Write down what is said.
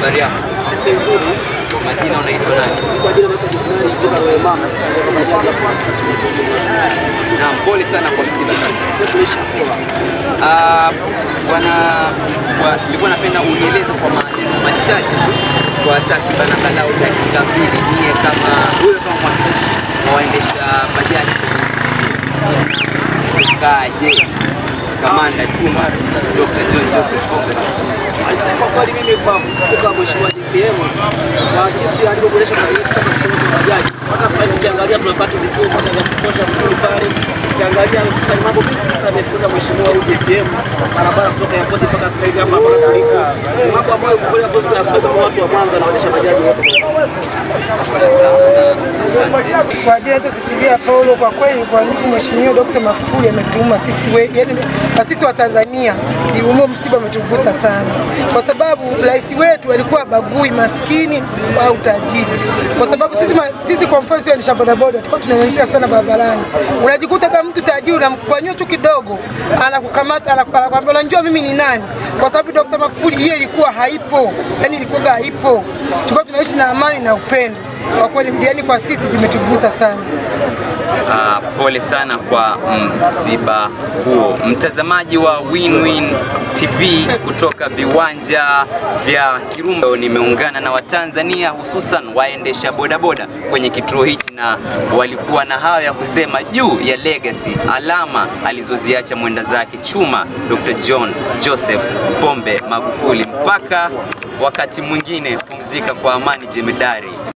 habari yako? nzuri Majina unaitwa nani? kwa jina naitwa Jumari Juma Wemama Naam, pole sana kwa msiba kaka. sasa tuishi kwa Ah, bwana kwa- nilikuwa napenda unieleze kwa maneno machache tu kwa takriban angalau dakika mbili, nyie kama wewe kama mwakilishi wa waendesha bajaji kaje kamanda chuma Dr. John Joseph Pombe Kwa kweli mimi kwa kutoka mheshimiwa DPM kwa jinsi alivyoboresha mazingira kama sehemu ya bajaji, mpaka sasa hivi ukiangalia tunapata vituo moja vya kutosha vizuri pale. Ukiangalia sasa ni mambo mengi sana amefunza mheshimiwa huyu DPM, barabara kutoka airport mpaka sasa hivi hapa mpaka Tarika, ni mambo ambayo kwa kweli hatuwezi kuyasema kama watu wa Mwanza na waendesha bajaji wote. Kwa jina yetu Cecilia Paulo, kwa kweli kwa ndugu Mheshimiwa Dr. Magufuli ametuuma sisi we, yani na sisi wa Tanzania ni humo msiba umetugusa sana, kwa sababu rais wetu alikuwa bagui maskini au tajiri, kwa sababu sisi, ma- sisi kwa mfano sisi ni bodaboda tulikuwa tunanyanyasika sana barabarani, unajikuta kama mtu tajiri unamkwanyua tu kidogo anakukamata anaku- anakuambia unajua mimi ni nani, kwa sababu Dr. Magufuli hiyo ilikuwa haipo, yani ilikuwa haipo, tulikuwa tunaishi na amani na upendo kwa kweli mdiani kwa sisi limetugusa sana. Ah, pole sana kwa msiba huo. Mtazamaji wa WinWin TV kutoka viwanja vya Kirumba, nimeungana na Watanzania hususan waendesha bodaboda kwenye kituo hichi, na walikuwa na hayo ya kusema juu ya legacy, alama alizoziacha mwenda zake chuma Dr. John Joseph Pombe Magufuli. Mpaka wakati mwingine, pumzika kwa amani, jemedari.